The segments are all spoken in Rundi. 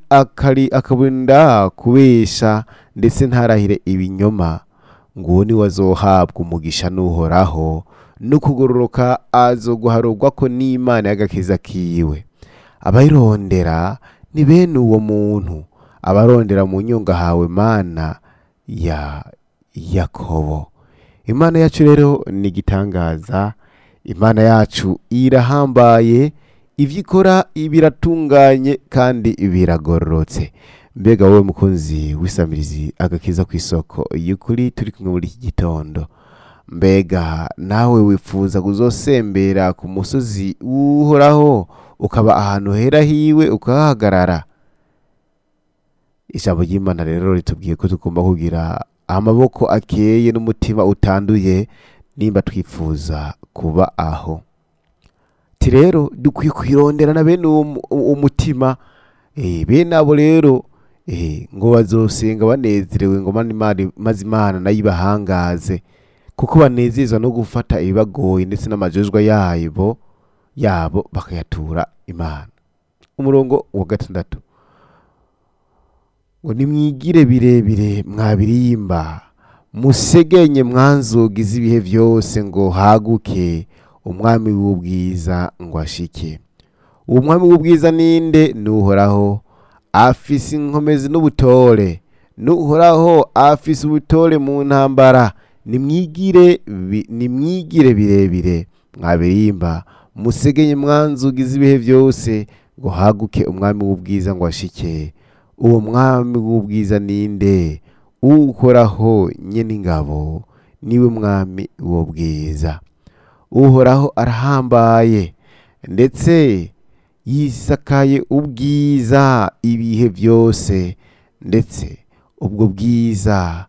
akari akaburinda kubesha ndetse ntarahire ibinyoma nguwo niwe azohabwa umugisha n'uhoraho no kugororoka azoguharurwa ko n'imana y'agakiza kiwe abayirondera ni bene uwo muntu abarondera mu nyunga hawe mana ya yakobo imana yacu rero ni igitangaza imana yacu irahambaye ibyo ikora biratunganye kandi biragororotse mbega wowe mukunzi w'isamirizi agakiza ku isoko y'ukuri turi kumwe muri iki gitondo mbega nawe wifuza kuzosembera ku musozi uhoraho ukaba ahantu hera hiwe ukahahagarara ijambo ry'imana rero ritubwiye ko tugomba kugira amaboko akeye n'umutima utanduye nimba twifuza kuba aho ti rero dukwiye kwirondera na bene uwo mu- uwo mutima eh, bene abo rero eh, ngo bazosenga banezerewe ngo mani Imana- maze imana nayo ibahangaze kuko banezezwa no gufata ibibagoye ndetse n'amajejwa yabo yabo bakayatura imana umurongo wa gatandatu ngo nimwigire birebire mwabirimba musegenye mwanzugi z'ibihe byose ngo haguke umwami w'ubwiza ngo ashike uwo mwami w'ubwiza ninde nuhoraho afise inkomezi n'ubutore nuhoraho afise ubutore mu ntambara nimwigire bi- nimwigire birebire mwabirimba musegenye mwanzugi z'ibihe byose ngo haguke umwami w'ubwiza ngo ashike uwo mwami w'ubwiza ninde uhoraho nyene ingabo niwe mwami w'ubwiza uhoraho arahambaye ndetse yisakaye ubwiza ibihe byose ndetse ubwo bwiza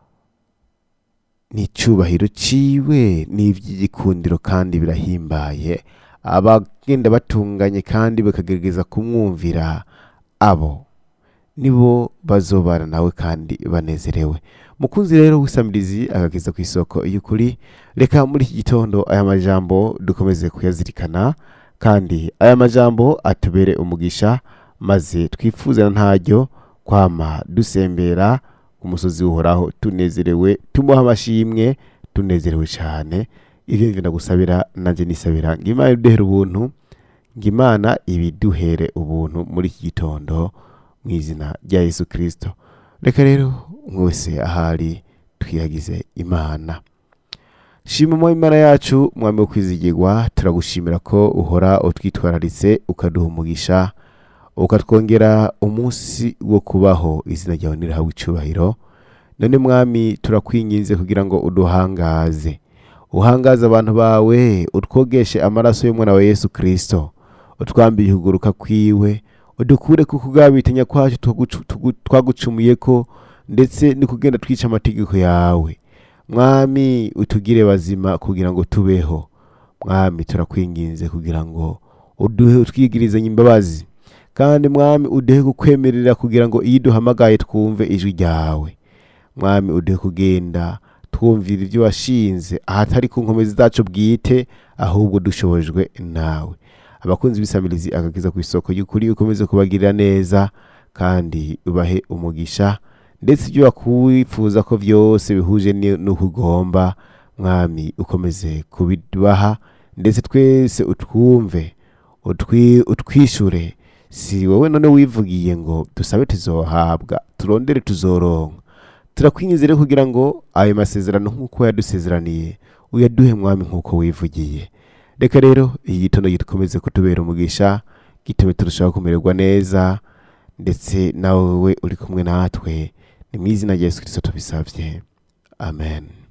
n'icyubahiro ciwe n'iby'igikundiro kandi birahimbaye abagenda batunganye kandi bakagerageza kumwumvira abo nibo bazobana nawe kandi banezerewe mukunzi rero w'isamirizi agageza ku isoko y'ukuri reka muri iki gitondo aya majambo dukomeze kuyazirikana kandi aya majambo atubere umugisha maze twifuze na ntaryo kwama dusembera ku musozi uhoraho tunezerewe tumuha amashimwe tunezerewe cyane ibyo ngenda gusabira nanjye nisabira ngo imana iduhere ubuntu ngo imana ibiduhere ubuntu muri iki gitondo mu izina rya yesu kirisito reka rero mwese ahari twiyagize imana shima mu imana yacu mwami wo kwizigirwa turagushimira ko uhora utwitwararitse ukaduha umugisha ukatwongera umunsi wo kubaho izina ryawe nirahawe icyubahiro none mwami turakwinginze kugira ngo uduhangaze uhangaze abantu bawe utwogeshe amaraso y'umwana wa yesu kirisito utwambiye ukuguruka kwiwe udukure ku kugabitanya kwacu twagucu- tugu- twagucumuye ko ndetse no kugenda twica amategeko yawe mwami utugire bazima kugira ngo tubeho mwami turakwinginze kugira ngo uduhe utwigirizanye imbabazi kandi mwami uduhe kukwemerera kugira ngo iyo duhamagaye twumve ijwi ryawe mwami uduhe kugenda twumvira ibyo washinze ahatari ku nkomezi zacu bwite ahubwo dushobojwe nawe abakunzi b'isamirizi agakiza ku isoko y'ukuri ukomeze kubagirira neza kandi ubahe umugisha ndetse ibyo wakwifuza ko byose bihuje ni- n'uko ugomba mwami ukomeze kubibaha ndetse twese utwumve utwi- utwishure si wowe none wivugiye ngo dusabe tuzohabwa turondere tuzoronka turakwinjiza rero kugira ngo ayo masezerano nk'uko yadusezeraniye uyaduhe mwami nk'uko wivugiye reka rero iyi gitondo gikomeze kutubera umugisha gitume turushaho kumererwa neza ndetse nawe uri kumwe natwe ni mu izina rya yesu kirisito tubisabye amen